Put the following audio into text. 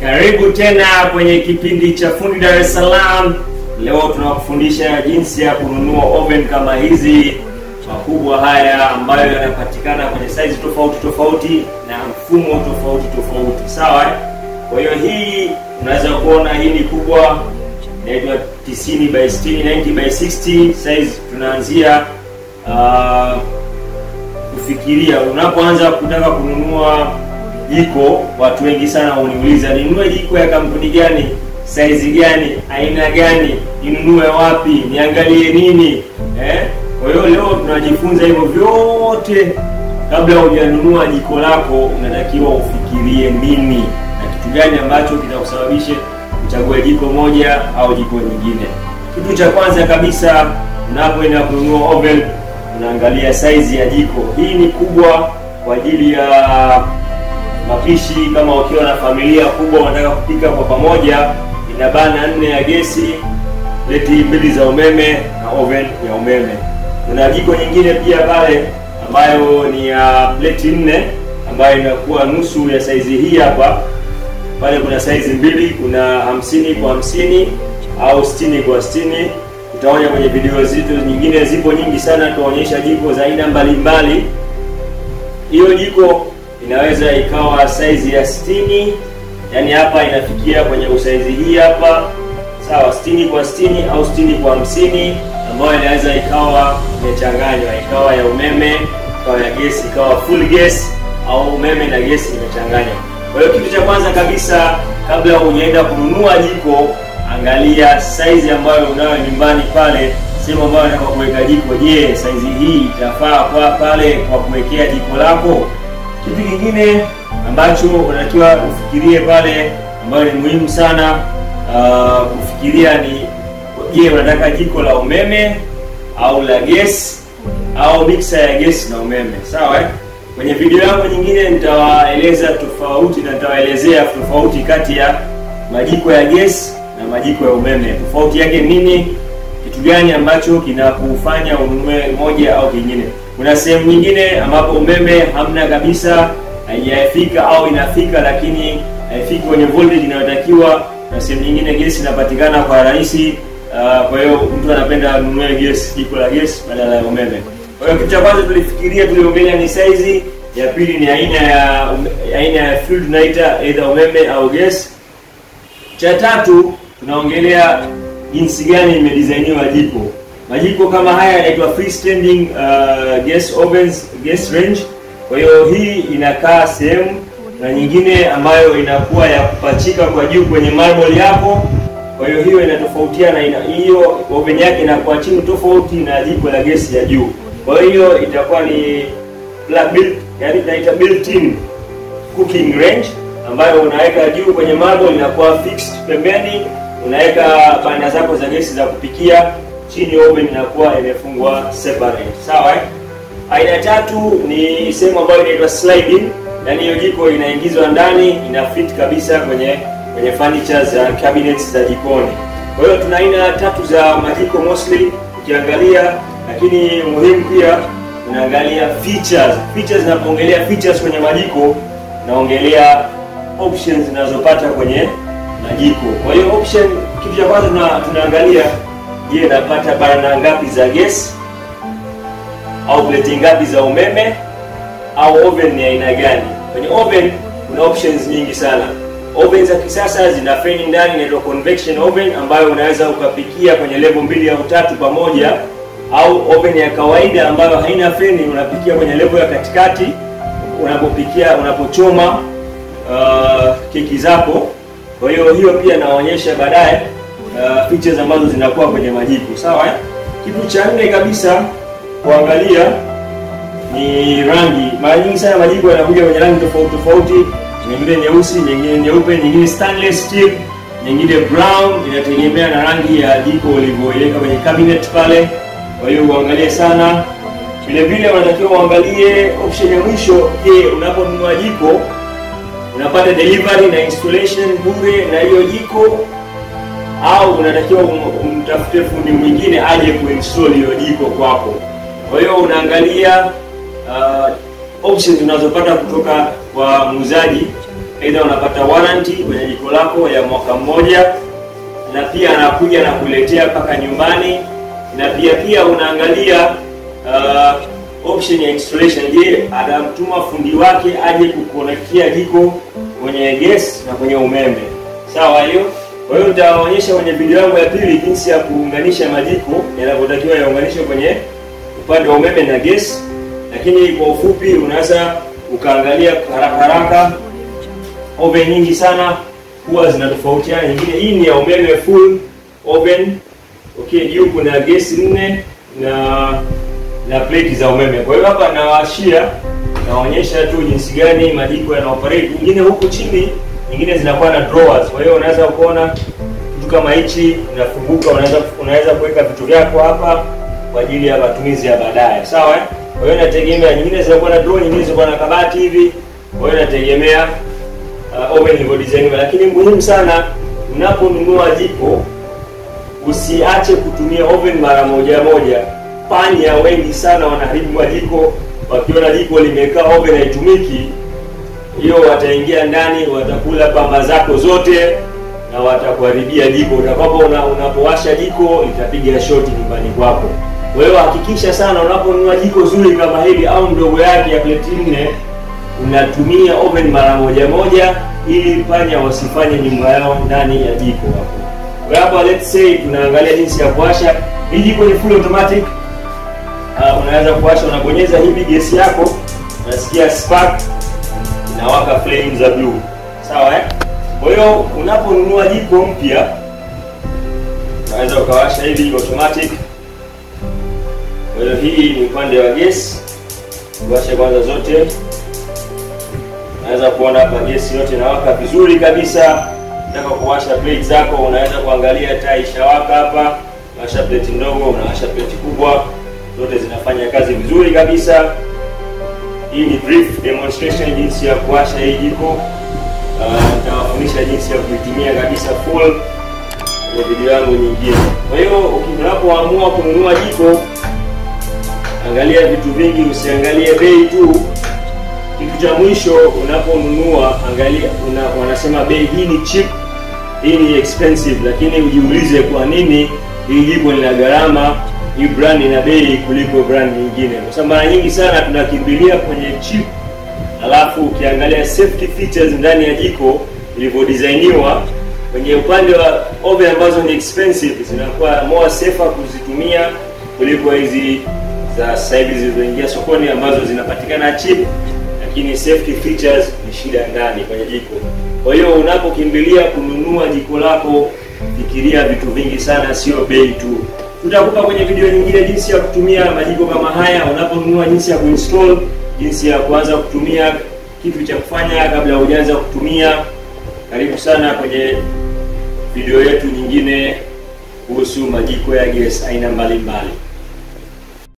Karibu tena kwenye kipindi cha Fundi Dar es Salaam. Leo tunakufundisha jinsi ya kununua oven kama hizi makubwa haya ambayo yanapatikana kwenye size tofauti tofauti na mfumo tofauti tofauti, sawa eh? Kwa hiyo hii unaweza kuona hii ni kubwa, inaitwa 90 by 60, 90 by 60 size. Tunaanzia uh, kufikiria unapoanza kutaka kununua jiko. Watu wengi sana uniuliza ninunue jiko ya kampuni gani, saizi gani, aina gani, ninunue wapi, niangalie nini eh? Kwa hiyo leo tunajifunza hivyo vyote. Kabla hujanunua jiko lako, unatakiwa ufikirie nini na kitu gani ambacho kitakusababisha uchague jiko moja au jiko nyingine. Kitu cha kwanza kabisa, unapoenda kununua oven, unaangalia saizi ya jiko. Hii ni kubwa kwa ajili ya mapishi kama ukiwa na familia kubwa unataka kupika kwa pamoja, ina bana nne ya gesi, pleti mbili za umeme na oven ya umeme. Kuna jiko nyingine pia pale ambayo ni ya pleti nne ambayo inakuwa nusu ya saizi hii hapa. Pale kuna saizi mbili, kuna hamsini kwa hamsini au sitini kwa sitini. Utaona kwenye video zetu nyingine, zipo nyingi sana, tunaonyesha jiko za aina mbalimbali. Hiyo jiko inaweza ikawa saizi ya 60 yani hapa inafikia kwenye usaizi hii hapa sawa, 60 kwa 60 au 60 kwa 50, ambayo inaweza ikawa imechanganywa, ikawa ya umeme, ikawa ya gesi, ikawa full gas au umeme na gesi imechanganywa. Kwa hiyo kitu cha kwanza kabisa, kabla hujaenda kununua jiko, angalia saizi ambayo unayo nyumbani pale, sehemu ambayo unataka kuweka jiko. Je, saizi hii itafaa kwa pale kwa kuwekea jiko lako? Kitu kingine ambacho unatakiwa ufikirie pale, ambayo ni muhimu sana uh, kufikiria ni je, unataka jiko la umeme au la gesi au mixer ya gesi na umeme, sawa eh? Kwenye video yangu nyingine nitawaeleza tofauti na nitawaelezea tofauti kati ya majiko ya gesi na majiko ya umeme. Tofauti yake nini? Kitu gani ambacho kinakufanya ununue moja au kingine? Kuna sehemu nyingine ambapo umeme hamna kabisa, haijafika au inafika lakini haifiki kwenye voltage inayotakiwa, na sehemu nyingine gesi inapatikana kwa rahisi. Uh, kwa hiyo mtu anapenda anunue gesi, jiko la gesi badala ya umeme. Kwa hiyo kitu cha kwanza tulifikiria, tuliongelea ni size, ya pili ni aina ya aina ya fuel tunaita either umeme au gesi. Cha tatu tunaongelea jinsi gani imedesigniwa jiko. Majiko kama haya yanaitwa freestanding uh, gas ovens, gas range. Kwa hiyo hii inakaa sehemu na nyingine ambayo inakuwa ya kupachika kwa juu kwenye marble yako. Kwa hiyo hiyo inatofautiana, ina hiyo oven yake inakuwa chini tofauti na jiko la gesi ya juu. Kwa hiyo itakuwa ni built, yani tunaita built-in cooking range ambayo unaweka juu kwenye marble, inakuwa fixed pembeni, unaweka banda zako za gesi za kupikia chini oven inakuwa imefungwa separate, sawa eh? Aina tatu ni sehemu ambayo inaitwa sliding, yani hiyo jiko inaingizwa ndani, ina fit kabisa kwenye kwenye furniture za cabinets za jikoni. Kwa hiyo tuna aina tatu za majiko mostly ukiangalia, lakini muhimu pia unaangalia features. Features, zinapoongelea features kwenye majiko naongelea options zinazopata kwenye majiko. Kwa hiyo option, kitu cha kwanza tuna, tunaangalia Je, napata bana ngapi za gesi au pleti ngapi za umeme au oven ni aina gani? Kwenye oven kuna options nyingi sana. Oven za kisasa zina feni ndani, inaitwa convection oven, ambayo unaweza ukapikia kwenye level mbili au tatu pamoja, au oven ya kawaida ambayo haina feni, unapikia kwenye level ya katikati unapopikia, unapochoma uh, keki zako. Kwa hiyo hiyo pia naonyesha baadaye Uh, features ambazo zinakuwa kwenye majiko sawa eh? Kitu cha nne kabisa kuangalia ni rangi. Mara nyingi sana majiko yanakuja kwenye rangi tofauti tofauti, nyingine nyeusi, nyingine nyeupe, nyingine stainless steel, nyingine brown, inategemea na rangi ya jiko ulivyoiweka kwenye cabinet pale. Kwa hiyo uangalie sana. Vile vile unatakiwa uangalie option ya mwisho. Je, unaponunua jiko unapata delivery na installation bure na hiyo jiko au unatakiwa umtafute fundi mwingine aje kuinstall hiyo jiko kwako. Kwa hiyo unaangalia uh, options unazopata kutoka kwa muuzaji aidha unapata warranty kwenye jiko lako ya mwaka mmoja, na pia anakuja na kuletea mpaka nyumbani, na pia pia unaangalia uh, option ya installation. Je, atamtuma fundi wake aje kukonektia jiko kwenye gas na kwenye umeme, sawa hiyo. Kwa hiyo nitawaonyesha kwenye video yangu ya pili jinsi ya kuunganisha majiko yanavyotakiwa yaunganishwe kwenye upande wa umeme na gas, lakini kwa ufupi unaweza ukaangalia haraka haraka. Oven nyingi sana huwa zinatofautiana. Nyingine hii ni ya umeme full oven, okay. Juu kuna gesi nne na na plate za umeme. Kwa hiyo hapa nawashia, naonyesha tu jinsi gani majiko yana operate. Nyingine huku chini, nyingine zinakuwa na drawers. Kwa hiyo unaweza kuona kitu kama hichi inafunguka, unaweza unaweza kuweka vitu vyako hapa kwa ajili ya matumizi ya baadaye, sawa eh? Kwa hiyo inategemea, nyingine zinakuwa na drawer, nyingine zinakuwa na kabati hivi. Kwa hiyo inategemea uh, oven ilivyo design, lakini muhimu sana unaponunua jiko usiache kutumia oven mara moja moja. Panya wengi sana wanaharibu majiko, wakiona jiko limekaa oven haitumiki, hiyo wataingia ndani, watakula pamba zako zote na watakuharibia jiko. Utakapo una, unapowasha jiko litapiga shoti nyumbani kwako. Kwa hiyo hakikisha sana unaponunua jiko zuri kama hili au ndogo yake ya pleti nne unatumia oven mara moja moja, ili panya wasifanye nyumba yao ndani ya jiko hapo. Kwa hapa let's say tunaangalia jinsi ya kuwasha hii jiko. Ni full automatic. Uh, unaweza kuwasha, unabonyeza hivi gesi yako, unasikia spark inawaka flame za blue, sawa eh? Kwa hiyo unaponunua jiko mpya unaweza ukawasha hivi automatic. Kwa hiyo hii ni upande wa gesi, uwashe kwanza zote. Unaweza kuona hapa gesi yote inawaka vizuri kabisa. Unataka kuwasha plate zako, unaweza kuangalia taa ishawaka hapa. Unawasha plate ndogo, unawasha plate kubwa, zote zinafanya kazi vizuri kabisa. Hii ni brief demonstration jinsi ya kuwasha hii jiko. Nitawafundisha uh, jinsi ya kuitumia kabisa full kwenye video yangu nyingine. Kwa hiyo unapoamua kununua jiko, angalia vitu vingi, usiangalie bei tu. Kitu cha mwisho unaponunua, angalia una, wanasema bei hii ni cheap, hii ni expensive, lakini ujiulize kwa nini hii jiko lina gharama, hii brand ina bei kuliko brand nyingine, kwa sababu mara nyingi sana tunakimbilia kwenye cheap alafu ukiangalia safety features ndani ya jiko ilivyodesigniwa kwenye upande wa oven ambazo ni expensive zinakuwa more safer kuzitumia kuliko hizi za sasa hivi zilizoingia sokoni ambazo zinapatikana cheap, lakini safety features ni shida ndani kwenye jiko. Kwa hiyo unapokimbilia kununua jiko lako, fikiria vitu vingi sana, sio bei tu. Tutakupa kwenye video nyingine jinsi ya kutumia majiko kama haya, unaponunua, jinsi ya kuinstall jinsi ya kuanza kutumia kitu cha kufanya kabla hujaanza kutumia. Karibu sana kwenye video yetu nyingine kuhusu majiko ya gesi aina mbalimbali.